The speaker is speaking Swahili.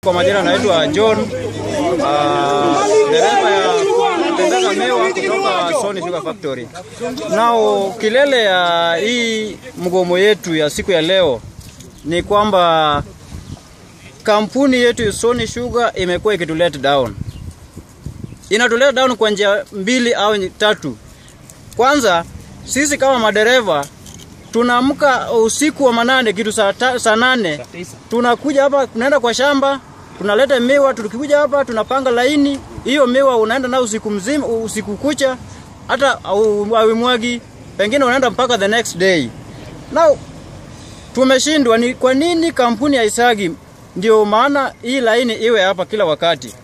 Kwa majina naitwa John, uh, dereva ya Tendaka Mewa kutoka Sony Sugar Factory. Nao kilele ya hii mgomo yetu ya siku ya leo ni kwamba kampuni yetu ya Sony Sugar imekuwa ikitu let down. Inatu let down kwa njia mbili au tatu. Kwanza sisi kama madereva tunaamka usiku wa manane kitu saa, ta, saa nane tunakuja hapa tunaenda kwa shamba tunaleta miwa tukikuja hapa tunapanga laini hiyo miwa unaenda na usiku mzima usiku kucha hata awimwagi pengine unaenda mpaka the next day now tumeshindwa ni kwa nini kampuni ya Isagi ndio maana hii laini iwe hapa kila wakati